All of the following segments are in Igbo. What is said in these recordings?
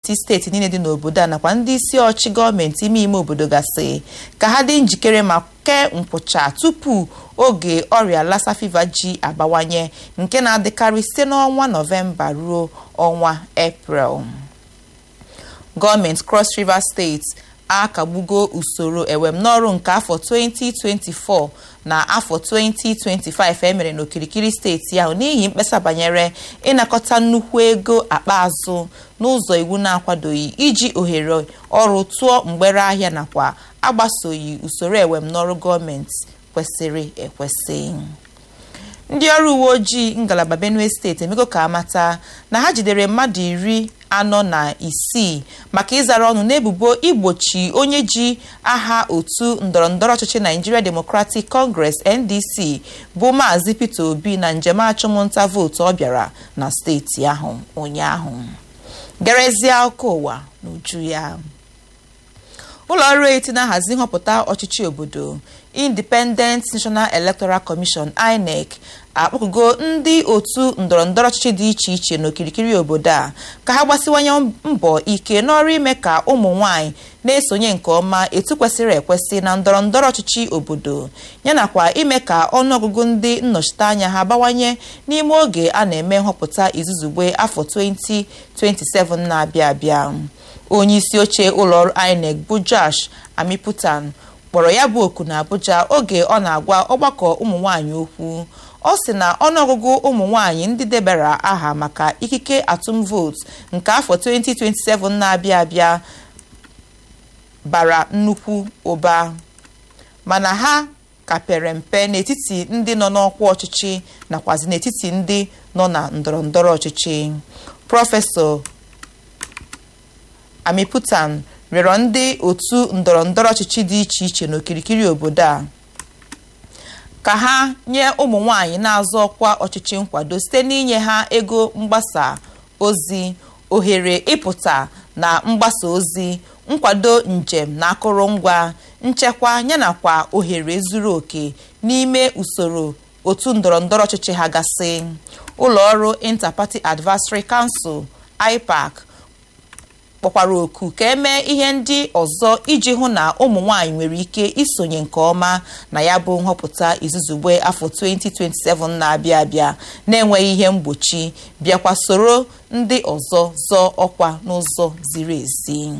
gọọmenti steeti niile dị n'obodo a nakwa ndị isi ọchị gọọmenti ime ime obodo gasị ka ha dị njikere ma kee nkwụcha tupu oge ọrịa lassa fever ji abawanye nke na-adịkarị site n'ọnwa nọvemba ruo ọnwa eprel gọọmenti cross river steeti akagbugo usoro ewem n'ọrụ nke afọ 2024 na afọ 2025 emere n'okirikiri steeti ahụ n'ihi mkpesa banyere ịnakọta nnukwu ego akpa azụ n'ụzọ iwu na-akwadoghị iji ohere ọrụ tụọ mgbere ahịa nakwa agbasoghị usoro ewem n'ọrụ gọọmenti kwesịrị ekwesị ndị ọrụ uwe ojii ngalaba benue steeti emego ka amata na ha jidere mmadụ iri anọ na isii maka ịzara ọnụ n'ebubo igbochi onye ji aha otu ndọrọndọrọ ọchịchị Nigeria Democratic Congress NDC bụ maazị Peter Obi na njem achụmnta vootu ọ bịara na steeti ahụ ụnyaahụ gerezie akụkọ ụwa n'uju ya ụlọ ọrụ eti na-ahazi nhọpụta ọchịchị obodo Independent National Electoral Commission INEC akpọkugo ndị otu ndọrọndọrọ ọchịchị dị iche iche n'okirikiri obodo a ka ha gbasiwanye mbọ ike n'ọrụ ime ka ụmụ nwanyị na-esonye nke ọma etu kwesịrị ekwesị na ndọrọndọrọ ọchịchị obodo yanakwa ime ka ọnụọgụgụ ndị nnọchiteanya ha bawanye n'ime oge a na-eme nhọpụta izuzugbe afọ 2027 na-abịa abịa onye isi oche ụlọọrụ INEC bụ Josh Amiputan kpọrọ ya bụ oku na Abuja oge ọ na-agwa ọgbakọ ụmụ nwanyị okwu ọ sị na ọnụọgụgụ ụmụ nwanyị ndị debara aha maka ikike atụm vootu nke afọ 2027 na-abịa abịa bara nnukwu ụba mana ha ka pere mpe n'etiti ndị nọ n'ọkwa ọchịchị nakwazi n'etiti ndị nọ na ndọrọndọrọ ọchịchị prọfesọ Amiputan rịọrọ ndị otu ndọrọndọrọ ọchịchị dị iche iche n'okirikiri obodo a ka ha nye ụmụ nwanyị na-azọ ọkwa ọchịchị nkwado site n'inye ha ego mgbasa ozi ohere ịpụta na mgbasa ozi nkwado njem na akụrụngwa nchekwa yanakwa ohere zuru oke n'ime usoro otu ndọrọndọrọ ọchịchị ha gasị ụlọ ọrụ Interparty Advisory Council IPAC kpọkwara oku ka emee ihe ndị ọzọ iji hụ na ụmụ nwanyị nwere ike isonye nke ọma na ya bụ nhọpụta izuzugbe afọ 2027 na-abịa abịa na-enweghị ihe mgbochi bịakwa soro ndị ọzọ zọọ ọkwa n'ụzọ ziri ezi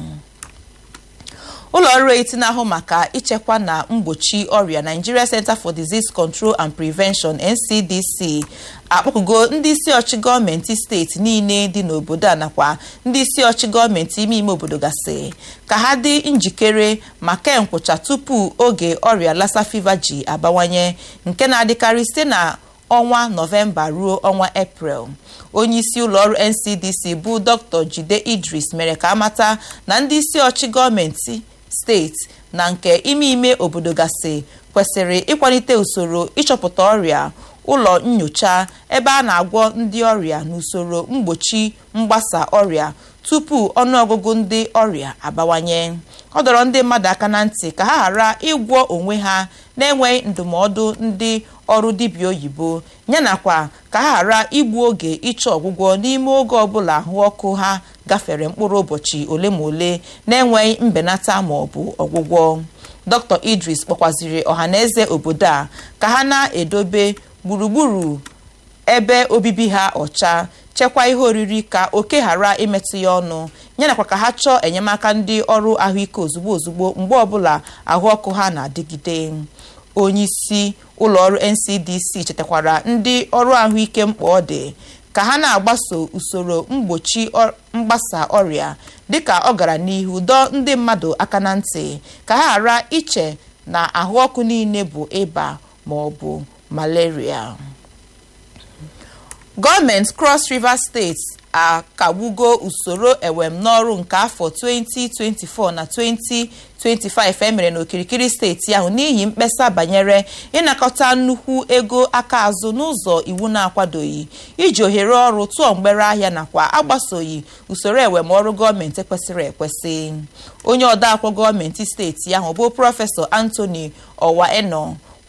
ụlọ ọrụ eti na-ahụ maka ichekwa na mgbochi ọrịa Nigeria Center for Disease Control and Prevention NCDC akpọkugo ndị isi ọchị gọọmenti steeti niile dị n'obodo a nakwa ndị isi ọchị gọọmenti ime ime obodo gasị ka ha dị njikere ma kee nkwụcha tupu oge ọrịa lassa fever ji abawanye nke na-adịkarị site na ọnwa nọvemba ruo ọnwa eprel onye isi ụlọọrụ NCDC bụ Dr. Jide Idris mere ka amata na ndị isi ọchị gọọmenti steeti na nke ime ime obodo gasị kwesịrị ịkwalite usoro ịchọpụta ọrịa ụlọ nyocha ebe a na-agwọ ndị ọrịa n'usoro mgbochi mgbasa ọrịa tupu ọnụọgụgụ ndị ọrịa abawanye ọ dọrọ ndị mmadụ aka na ntị ka ha ghara ịgwọ onwe ha na-enweghị ndụmọdụ ndị ọrụ dibịa oyibo yanakwa ka ha ghara igbu oge ịchọ ọgwụgwọ n'ime oge ọbụla ahụ ọkụ ha gafere mkpụrụ ụbọchị ole ma ole na-enweghị mbenata ma ọ bụ ọgwụgwọ Dr. Idris kpọkwaziri ọhaneze obodo a ka ha na-edobe gburugburu ebe obibi ha ọcha chekwa ihe oriri ka oke ghara imetụ ya ọnụ yanakwa ka ha chọọ enyemaka ndị ọrụ ahụike ozugbo ozugbo mgbe ọbụla ahụ ọkụ ha na-adịgide onye isi ụlọọrụ NCDC chetakwara ndị ọrụ ahụike mkpa ọ dị ka ha na-agbaso usoro mgbochi mgbasa ọrịa dịka ọ gara n'ihu dọọ ndị mmadụ aka na ntị ka ha ghara iche na ahụ ọkụ niile bụ ịba ma ọ bụ malaria gọọmenti Cross River steeti akagbugo usoro ewem n'ọrụ nke afọ 2024 na 2025 emere n'okirikiri steeti ahụ n'ihi mkpesa banyere ịnakọta nnukwu ego aka azụ n'ụzọ iwu na-akwadoghị iji ohere ọrụ tụọ mgbere ahịa nakwa agbasoghị usoro ewem ọrụ gọọmenti kwesịrị ekwesị onye odeakwụkwọ gọọmenti steeti ahụ bụ prọfesọ Anthony Owaeno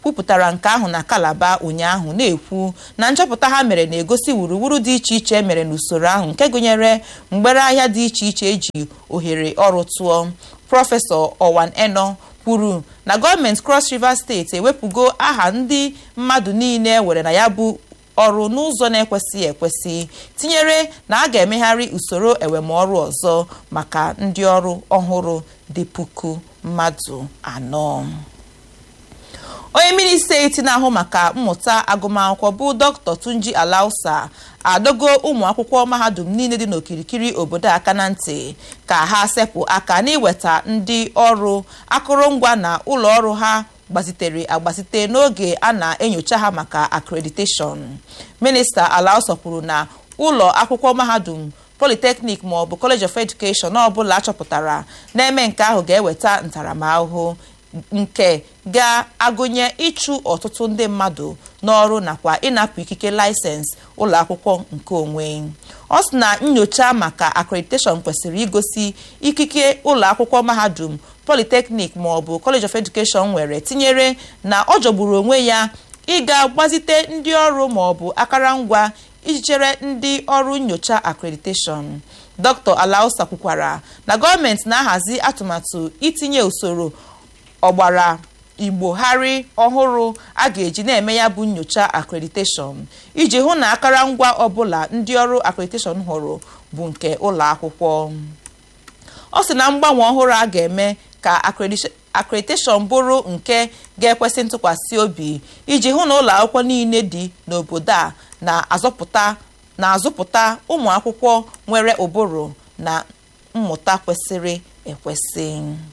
kwupụtara nke ahụ na kalaba ụnyaahụ na-ekwu na nchọpụta ha mere na-egosi wuruwuru dị iche iche emere n'usoro ahụ nke gụnyere mgbere ahịa dị iche iche eji ohere ọrụ tụọ prọfesọ ọwan eno kwuru na gọọmenti cross river steeti ewepụgo aha ndị mmadụ niile were na ya bụ ọrụ n'ụzọ na-ekwesịghị ekwesị tinyere na a ga-emegharị usoro ewemọrụ ọzọ maka ndị ọrụ ọhụrụ dị puku mmadụ anọ onye minista eti na-ahụ maka mmụta agụmakwụkwọ bụ dr tunji alausa adogo ụmụ akwụkwọ mahadum niile dị n'okirikiri obodo aka na ntị ka ha sepụ aka n'iweta ndị ọrụ akụrụngwa na ụlọ ọrụ ha gbazitere agbazite n'oge a na-enyocha ha maka akrediteshọn minista alausa kwuru na ụlọ akwụkwọ mahadum polytechnic ma ọ bụ college of education ọbụla achọpụtara na-eme nke ahụ ga-eweta ntaramahụhụ nke ga-agụnye ịchụ ọtụtụ ndị mmadụ n'ọrụ nakwa ịnapụ ikike laịsensị ụlọ akwụkwọ nke onwe ọ sị na nyocha maka akrediteshọn kwesịrị igosi ikike ụlọ akwụkwọ mahadum polytechnic ma ọ bụ college of education nwere tinyere na ọ jọgburu onwe ya ịga gbazite ndị ọrụ ma ọ bụ akara ngwa iji chere ndị ọrụ nyocha akrediteshọn dr alausa kwukwara na gọọmenti na-ahazi atụmatụ itinye usoro ọgbara igbogharị ọhụrụ a ga-eji na-eme ya bụ nyocha akrediteshọn iji hụ na akara ngwa ọbụla ndị ọrụ akrediteshọn hụrụ bụ nke ụlọ akwụkwọ ọ sị na mgbanwe ọhụrụ a ga-eme ka akrediteshọn bụrụ nke ga-ekwesị ntụkwasị obi iji hụ na ụlọ akwụkwọ niile dị n'obodo a na-azọpụta na-azụpụta ụmụ akwụkwọ nwere ụbụrụ na mmụta kwesịrị ekwesị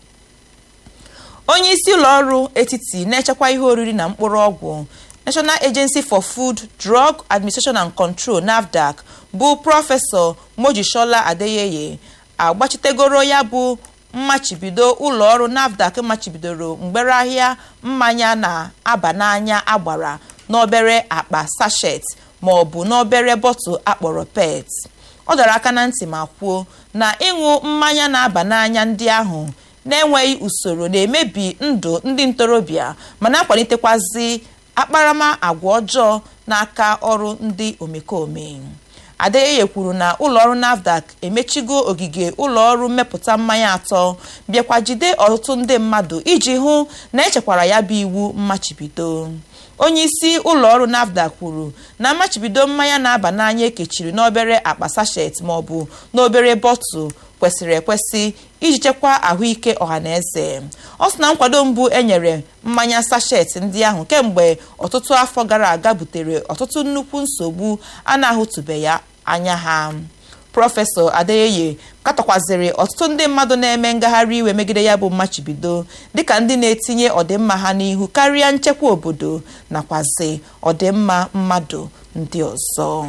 onye isi ụlọ ọrụ etiti na-echekwa ihe oriri na mkpụrụ ọgwụ national agency for food drug administration and control nafdac bụ prọfesọ mojisola adeyeye agbachitegoro ya bụ mmachibido ụlọ ọrụ nafdac machibidoro mgbere ahịa mmanya na-aba n'anya agbara n'obere akpa sachet ma ọ bụ n'obere bọtụl akpọrọ pet ọ dọrọ aka na ntị ma kwuo na ịṅụ mmanya na-aba n'anya ndị ahụ na-enweghị usoro na-emebi ndụ ndị ntorobịa ma na-akwalitekwazi akparama agwa ọjọọ n'aka ọrụ ndị omekome adeyeye kwuru na ụlọọrụ nafdac emechigo ogige ụlọọrụ mmepụta mmanya atọ bịakwa jide ọtụtụ ndị mmadụ iji hụ na echekwara ya bụ iwu mmachibido onye isi ụlọọrụ nafdac kwuru na mmachibido mmanya na-aba n'anya ekechiri n'obere akpa sachet maọbụ n'obere bọtụl kwesịrị ekwesị iji chekwaa ahụike ọhaneze ọ sị na nkwado mbụ enyere mmanya sachet ndị ahụ kemgbe ọtụtụ afọ gara aga butere ọtụtụ nnukwu nsogbu a na-ahụtụbe ya anya ha prọfesọ adeyeye katọkwaziri ọtụtụ ndị mmadụ na-eme ngagharị iwe megide ya bụ mmachibido dịka ndị na-etinye ọdịmma ha n'ihu karịa nchekwa obodo nakwazi ọdịmma mmadụ ndị ọzọ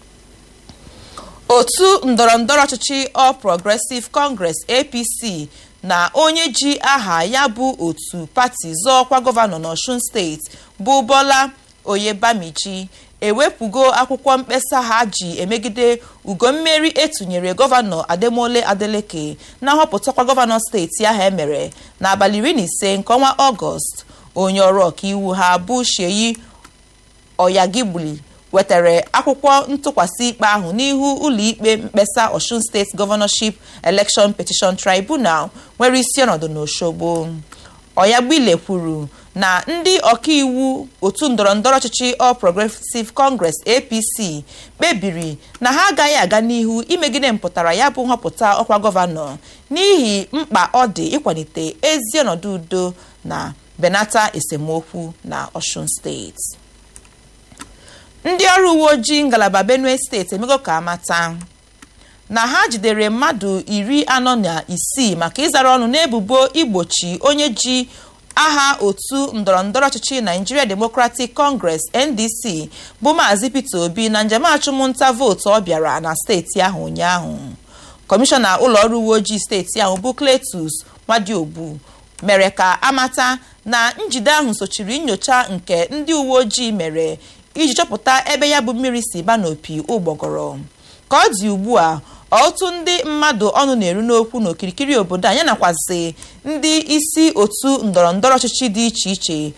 otu ndọrọndọrọ ọchịchị All Progressive Congress APC na onye ji aha ya bụ otu pati zọọkwa gọvanọ n'Ọshun steeti bụ Bola Oyebamiji ewepụgo akwụkwọ mkpesa ha ji emegide ugo mmeri etunyere gọvanọ Ademola Adeleke na nhọpụtakwa gọvanọ steeti ahụ emere n'abalị iri na ise nke ọnwa Ọgọst onye ọrụ ọkaiwu ha bụ Sheyi Oyagigbuli wetara akwụkwọ ntụkwasị ikpe ahụ n'ihu ụlọikpe mkpesa Osun State Governorship Election Petition Tribunal nwere isi ọnọdụ n'Osogbo Oyagbile kwuru na ndị ọkaiwu otu ndọrọndọrọ ọchịchị All Progressive Congress APC kpebiri na ha agaghị aga n'ihu imegide mpụtara ya bụ nhọpụta ọkwa gọvanọ n'ihi mkpa ọ dị ịkwalite ezi ọnọdụ udo na benata esemokwu na Osun steeti ndị ọrụ uwe ojii ngalaba benue steeti emego ka amata na ha jidere mmadụ iri anọ na isii maka ịzara ọnụ n'ebubo igbochi onye ji aha otu ndọrọndọrọ ọchịchị Nigeria Democratic Congress NDC bụ Maazị Peter Obi na njem achụmnta vootu ọ bịara na steeti ahụ ụnyaahụ kọmishọna ụlọọrụ uwe ojii steeti ahụ bụ Cletus Nwadiobu mere ka amata na njide ahụ sochiri nyocha nke ndị uwe ojii mere iji chọpụta ebe ya bụ mmiri si ba n'opi ụgbọgọrọ ka ọ dị ugbu a ọtụtụ ndị mmadụ ọnụ na-eru n'okwu n'okirikiri obodo a ya nakwazi ndị isi otu ndọrọndọrọ ọchịchị dị iche iche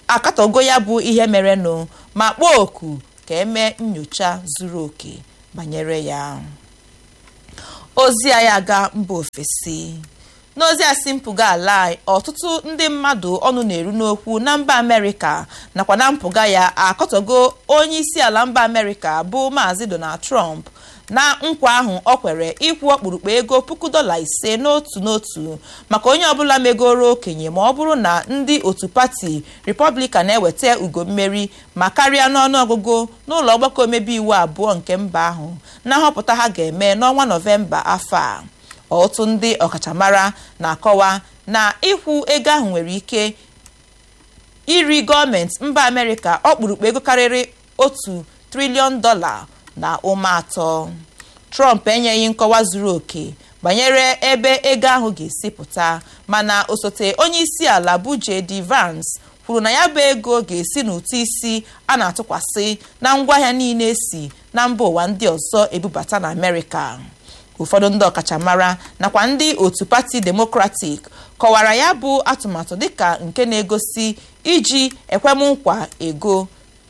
akatọgo ya bụ ihe merenụ ma kpọọ oku ka emee nyocha zuru oke banyere ya ozi anyị aga mba ofesi n'ozi a si mpụga ala anyị ọtụtụ ndị mmadụ ọnụ na-eru n'okwu na mba amerịka nakwa na mpụga ya akọtọgo onye isi ala mba amerịka bụ maazị donald trump na nkwa ahụ ọ kwere ịkwụ ọkpụrụkpụ ego puku dọla ise n'otu n'otu maka onye ọbụla megoro okenye ma ọ bụrụ na ndị otu pati republican na-eweta ugo mmeri ma karịa n'ọnụọgụgụ n'ụlọ ọgbakọ omebe iwu abụọ nke mba ahụ na nhọpụta ha ga-eme n'ọnwa nọvemba afọ a ọtụtụ ndị ọkachamara na-akọwa na ịkwụ ego ahụ nwere ike iri gọọmenti mba amerịka ọkpụrụkpụ ego karịrị otu triliọn dọla na ụma atọ trump enyeghị nkọwa zuru oke banyere ebe ego ahụ ga-esi pụta mana osote onye isi ala bụ jd vance kwuru na ya bụ ego ga-esi n'ụtụ isi a na-atụkwasị na ngwaahịa niile si na mba ụwa ndị ọzọ ebubata na amerịka ụfọdụ ndị ọkachamara nakwa ndị otu pati demokratik kọwara ya bụ atụmatụ dịka nke na-egosi iji ekwemnkwa ego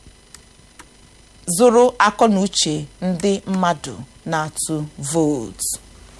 zụrụ akọ na uche ndị mmadụ na-atụ vootu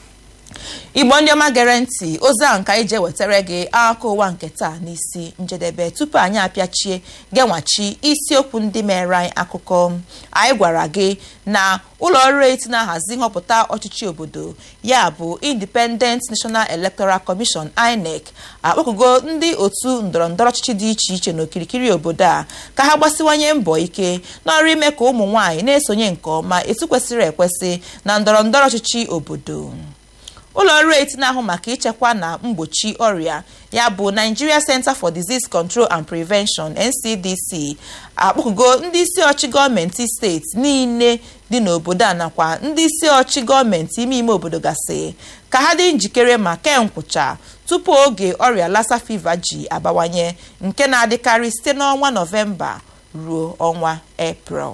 igbo ndị ọma gere ntị ozi ahụ nke anyị je wetara gị akụkọ ụwa nke taa n'isi njedebe tupu anyị apịachie genwachi isiokwu ndị mere anyị akụkọ anyị gwara gị na ụlọ ọrụ eti na-ahazi nhọpụta ọchịchị obodo ya bụ independent national electoral commission inec akpọkụgo ndị otu ndọrọndọrọ ọchịchị dị iche iche n'okirikiri obodo a ka ha gbasiwanye mbọ ike n'ọrụ ime ka ụmụ nwaanyị na-esonye nke ọma etu kwesịrị ekwesị na ndọrọndọrọ ọchịchị obodo ụlọ ọrụ eti na-ahụ maka ichekwa na mgbochi ọrịa ya bụ Nigeria Center for Disease Control and Prevention NCDC akpọkụgo ndị isi ọchị gọọmenti steeti niile dị n'obodo a nakwa ndị isi ọchị gọọmenti ime ime obodo gasị ka ha dị njikere ma kee nkwụcha tupu oge ọrịa lassa fever ji abawanye nke na-adịkarị site n'ọnwa nọvemba ruo ọnwa eprel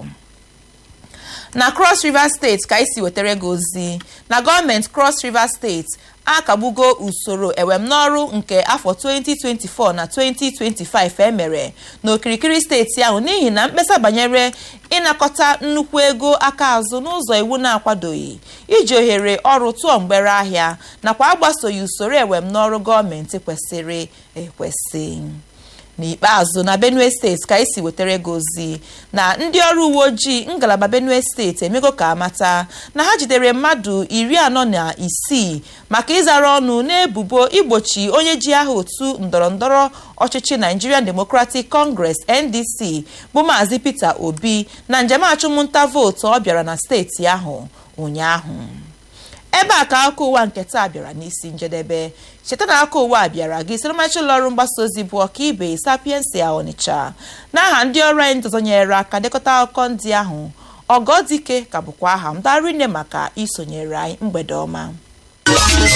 na cross river steeti ka anyị si wetara gị ozi na gọọmenti cross river steeti akagbugo usoro ewemnọrụ nke afọ 2024 na 2025 emere n'okirikiri steeti ahụ n'ihi na mkpesa banyere ịnakọta nnukwu ego aka azụ n'ụzọ iwu na-akwadoghị iji ohere ọrụ tụọ mgbere ahịa nakwa agbasoghị usoro ewemnọrụ gọọmenti kwesịrị ekwesị n'ikpeazụ na benue steeti ka anyị si wetara gị ozi na ndị ọrụ uwe ojii ngalaba benue steeti emego ka amata na ha jidere mmadụ iri anọ na isii maka ịzara ọnụ n'ebubo igbochi onye ji aha otu ndọrọndọrọ ọchịchị nigerian democratic congress ndc bụ maazị peter obi na njem achụmnta vootu ọ bịara na steeti ahụ ụnyaahụ ebe a ka akụkọ ụwa nke taa bịara n'isi njedebe cheta na aka ụwa bịara gị site n'ọmarịcha ụlọ ọrụ mgbasa ozi bụ ọkaibe sapiensia ọnịcha n'aha ndị ọrụ anyị ntụzọnyere aka dekọta akụkọ ndị ahụ ọgọdike ka bụkwa aha m darine maka isonyere anyị mgbede ọma